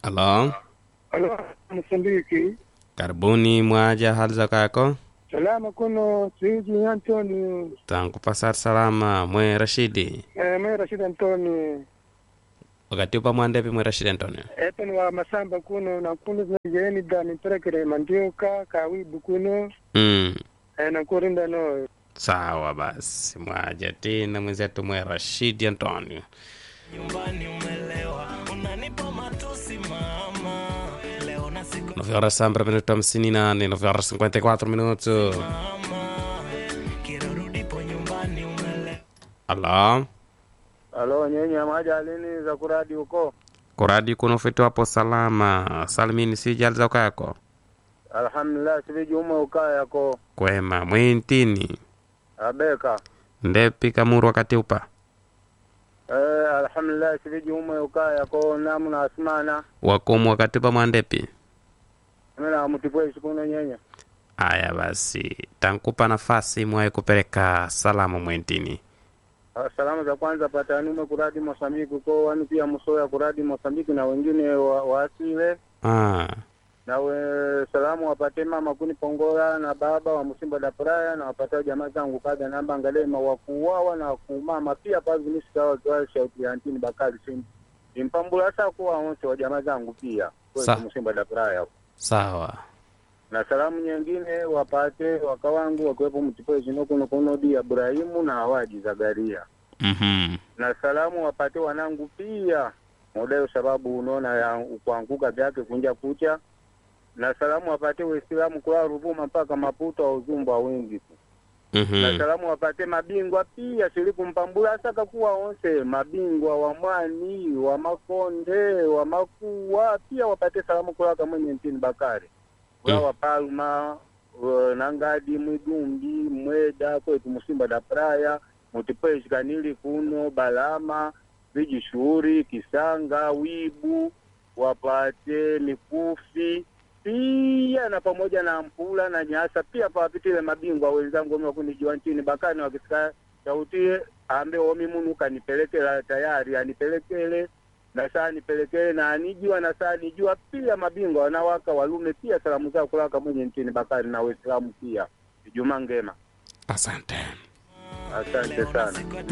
Halo, Halo, Msambiki. karibuni mwaja, hali za kako? Salama kuno Siji Antoni. Tangu pasar salama mwe Rashidi. Eh, mwe Rashid Antoni. Wakati upa mwandepi mwe Rashidi Antonio. Epen wa masamba kuno na kuno zinajeni da niperekere mandioka kawibu kuno. Mm. Eh, na kurinda no. Sawa basi, mwaja tena mwenzetu mwe Rashidi Antonio. nyumbani umelewa unanipa matusi mama leo na siku 9 horas sempre minuto 58, 9 horas 54 minutos. mama kirurudipo nyumbani umelewa Halo, Halo, nyenye amaja alini za kuradi huko. kuradi kuno fitu hapo salama. Salimini si hali za kako? Alhamdulillah, siviji ume ukaya yako. Kwema mwintini. Abeka. Ndepi kamuru wakati upa. Eh, alhamdulillah, siviji ume ukaya yako namu na asmana. Wakumu wakati upa mwandepi. Mena mutipwe sikuno nyenye. Aya basi, tankupa nafasi mwaye kupeleka salamu mwentini. Ah, Salamu za kwanza patanume kuradi Mosambiki ko wanu pia musoya kuradi Mosambiki na wengine wa, waasile Ah, na we, salamu wapate mama kuni Pongola na baba wa Musimba da Praya na wapatao jamaa zangu kada namba ngalema wakuwawa na kumama pia pazinisikawa kwa shauti ya antini Bakari sim impambula sa kuwa onse wa jamaa zangu pia Sa- kwa Musimba da Praya sawa. na salamu nyingine wapate wakawangu wakiwepo mtipo zino kuno kuno di Ibrahimu na Awadi Zagaria Mhm. na salamu wapate wanangu pia mudayo sababu unaona ya kuanguka vyake kunja kucha na salamu wapate waislamu kula Ruvuma mpaka Maputo wa uzumba wingi tu na Mhm. salamu wapate mabingwa pia siliku mpambula asaka kuwa onse mabingwa wa mwani wa makonde wa makuwa pia wapate salamu kulaka mwenye ntini Bakari kula Mm. wapalma uh, nangadi mwidumbi mweda kwetu musimba da praya mutipwezi kanili kuno balama viji shuhuri kisanga wibu wapate mikufi pia na pamoja na mpula na nyasa pia pawapitile mabingwa wenzangu omi wakunijua nchini bakani wakisika sauti ambe omi munu kanipelekela tayari anipelekele na saa nipelekele na anijua na saa nijua pia mabingwa wanawaka walume pia salamu zao kulaka mwenye nchini bakari na waislamu pia Ijumaa ngema Asante. asante leo na sana siku ya